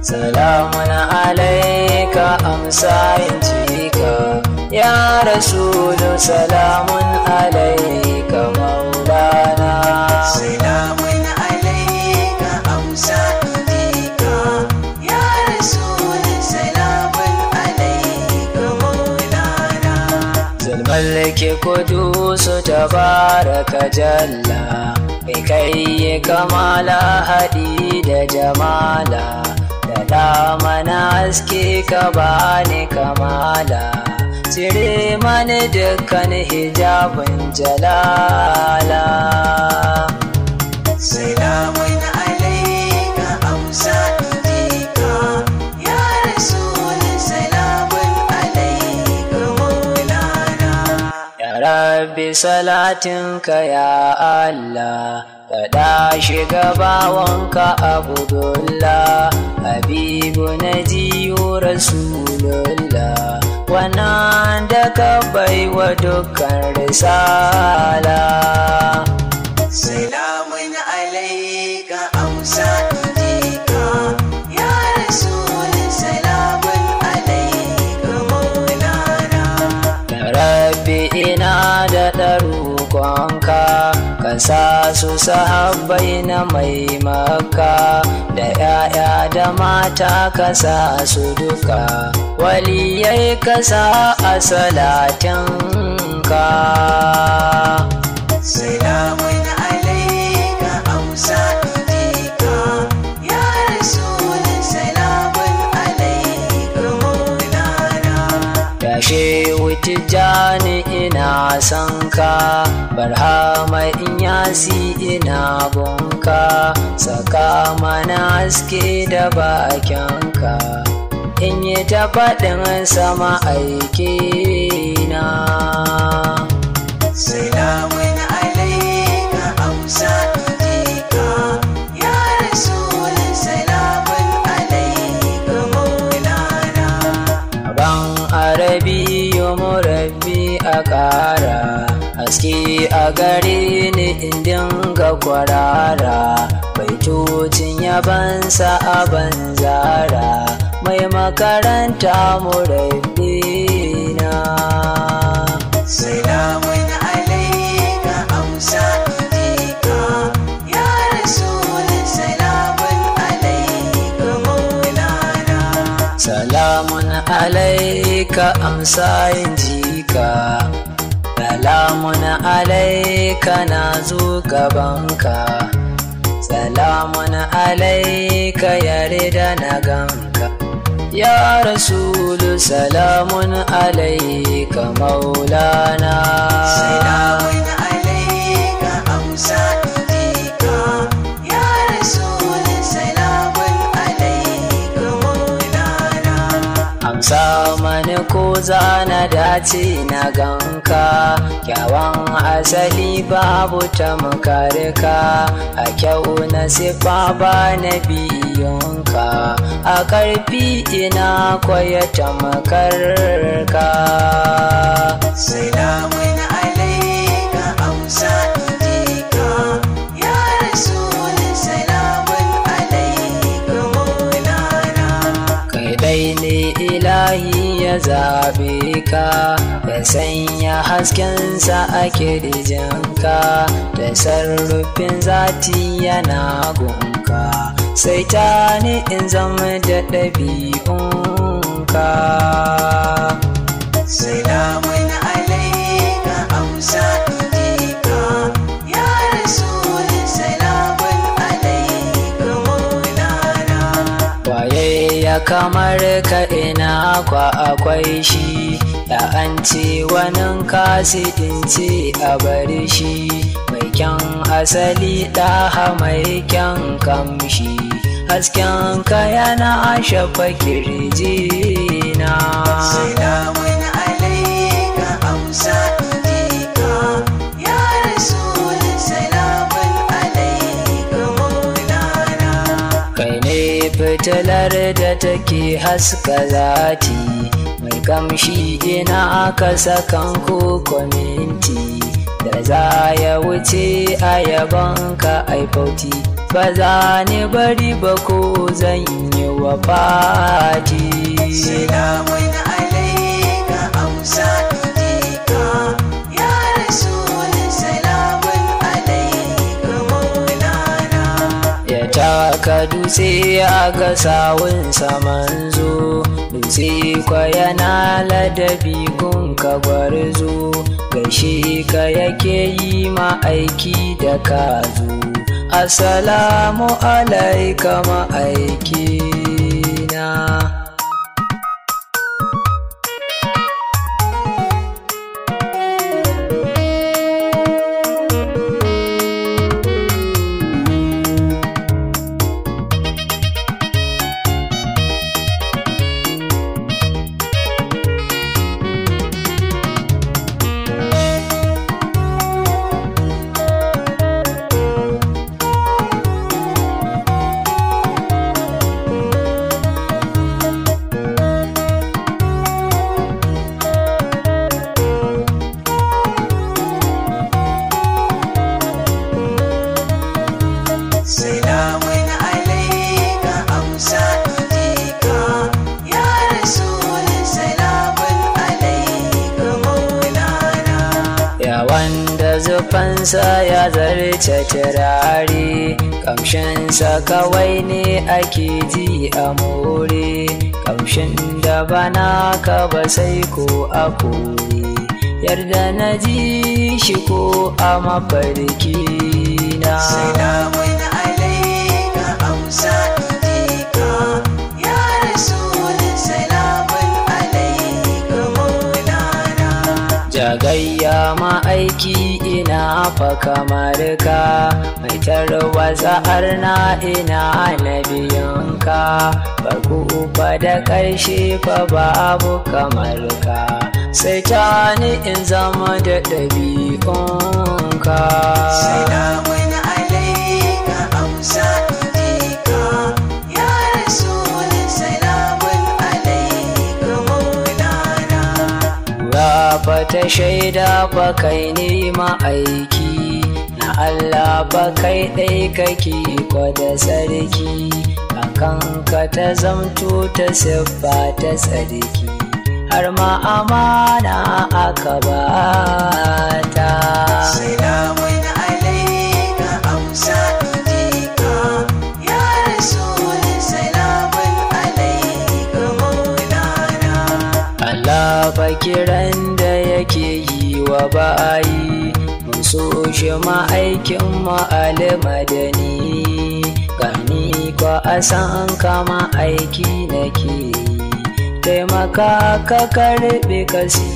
salamun alaika amsa in cika ya rasulu salamun alaika maulana Salamun alaika amsa indika ya rasul salamun alaika maulana zulmallake kudusu tabaraka jalla kai kai kamala haɗi da jamala da damana aske ka bani kamala cire mani dukkan hijabin jalala Salamun alaika amsa indika ya rasul salamun alaika maulana Ya rabbi salatinka ya Allah Kada shiga bawanka Abdullah Habibu Najiyu Rasulullah Wannan da ka baiwa dukkan risala Salamun alaika amsa indika ya rasul salamun alaika maulana Ya rabbi ina da ɗarukonka ka sa su sahabbai na mai maka da ‘ya'ya da mata ka sa su duka waliyai ka sa a salatinka Salamun alaika amsa indika ya rasul salamun alaika maulana Ya shehu tijjani ina son ka, barhama in yasi ina bunka, saka mana haske da bakinka, in yi ta faɗin sama aikina. Salamun alaika amsa indika ya rasul salamun alaika maulana Ban arabiyu murabbi a ƙara, haske a gare ni in dinga kwarara, baitocin yabansa a banzara, mai makaranta murabbi na. Salamun alaika amsa indika ya rasul salamun alaika maulana Salamun alaika amsa yin jika, salamun alaika na zo gabanka, salamun alaika yarda na ganka. Ya Rasulu salamun alaika maulana. Salamun alaika amsa indika ya rasul salamun alaika maulana Amsa mani ko zana dace na ganka Kyawan asali babu tamkarka A kyau na sifa ba na biyunka A ƙarfi ina kwaya tamkarka Salamun alaika amsa indika ya rasul salamun alaika maulana Kai dai ne ilahi ya zabe ka Ya sanya haskensa a kirjinka Da sarrufin zati yana gunka Sai ta ni in zama da ɗabi'unka Salamun alaika amsa indika ya rasul salamun alaika maulana Waye ya kamar ka ina kwa akwai shi Ya an ce wanin kasi in ce a bari shi Mai kyan asali ɗaha mai kyan kamshi Hasken ka yana shafa kirjina Salamun alaika amsa indika ya rasul salamun alaika maulana Kai ne fitilar da take haska zati Mai kamshi ina aka sakan ko kwaminti Da za ya wuce a yabonka ai bauti ba za ni bari ba ko zan yi wa fati Salamun alaika amsa jika ya rasul salamun alaika maulana ya taka dutse a ga sawunsa manzo dutse kwa yana ladabi gun ka gwarzo gaishe ka yake yi ma aiki da ka zo assalamu alaika ma'aiki na Salamun alaika amsa jika ya rasul salamun alaika maulana ya wanda zufansa ya zarce turare kamshinsa kawai ne ake ji a more kamshin da bana ka ba sai ko a kore yarda na ji shi ko a mafarki na Salamun alaika amsa jika ya rasul salamun alaika maulana jagayya ma'aiki ina fa kamar ka mai tarwatsa arna ina na biyanka farko fa da ƙarshe fa babu kamar ka sai ta ni in zama da ɗabi'unka Salamun alaika amsa jika ya rasul salamun alaika maulana Rafa ta shaida fa kai ne ma'aiki na Allah fa kai ɗai kake kwada sarki akan ka ta zamto ta siffa ta tsarki har ma amana aka bata Salamun alaika amsa jika ya rasul salamun alaika maulana Allah fa kiran da yake yi wa bayi mun so shi ma'aikin ma'alimadani gani kwa a san kama aiki nake yi taimaka ka karɓe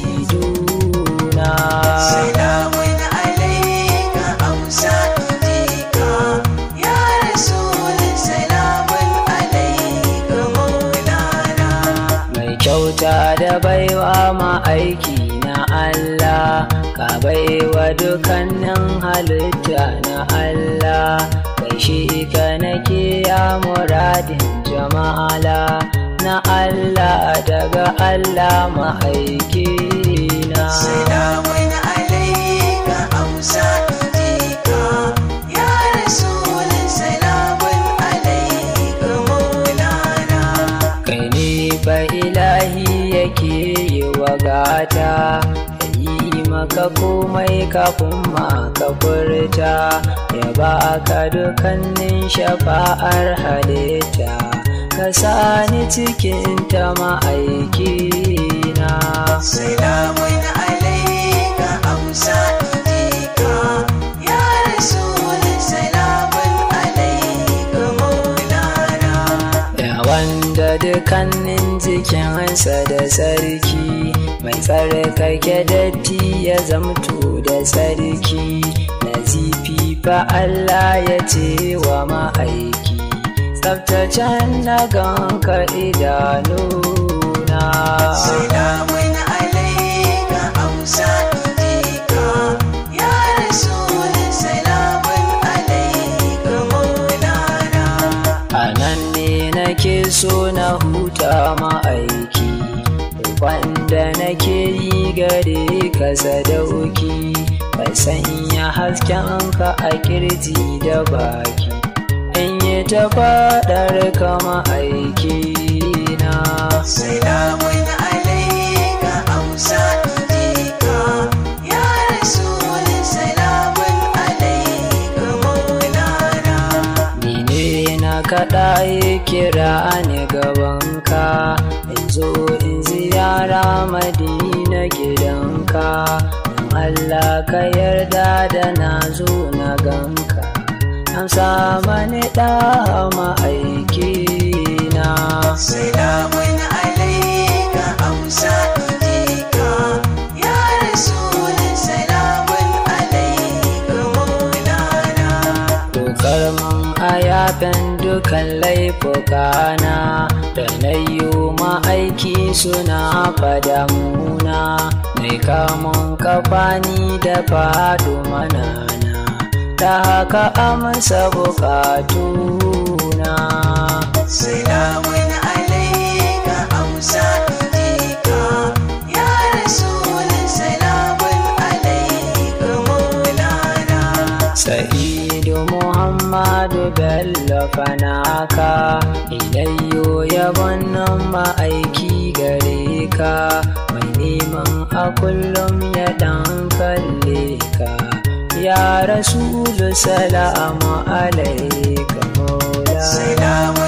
kasiduna Salamun alaika amsa jika ya rasul salamun alaika maulana mai kyauta da baiwa ma'aiki na Allah ka baiwa dukannin halitta na Allah gaishe ka nake ya muradin jama'ala na Allah daga Allah ma'aiki na Salamun alaika amsa jika ya rasul salamun alaika maulana kai ne fa ilahi yake yi wa gata ya yi maka komai kafin ma ka furta ya baka dukannin shafa'ar halitta ka sani cikin ta ma'aikina Salamun alaika amsa jika ya rasul salamun alaika maulana ya wanda dukannin jikinsa da sarki mai tsarkake datti ya zamto da sarki nazifi fa Allah ya ce wa ma'aiki tsaftacen na ganka idanuna Salamun alaika amsa jika ya rasul salamun alaika maulana a nan ne nake so na huta ma'aiki wanda nake yi gare ka sadauki ka sanya hasken ka a kirji da baki ta faɗar kama aiki na Salamun alaika amsa injika ya rasul salamun alaika maulana ni ne na kaɗa yi kira ni gabanka in zo in ziyara madina gidanka don Allah ka yarda da na zo na ganka amsa mani ɗa ma'aiki na Salamun alaika amsa injika ya rasul salamun alaika maulana Dokar mun a yafen dukan laifukana da na yi ma'aiki suna fada muna mai kamun kafani da faɗo manana da haka amsa bukatuna Salamun alaika amsa injika ya rasul salamun alaika maulana Sa'idu Muhammadu Bello Fanaka Ilayyo yabon nan ma'aiki gare ka Mai neman a kullum ya ɗan kalle ka Ya Rasulu salamu alaika Maula Salamun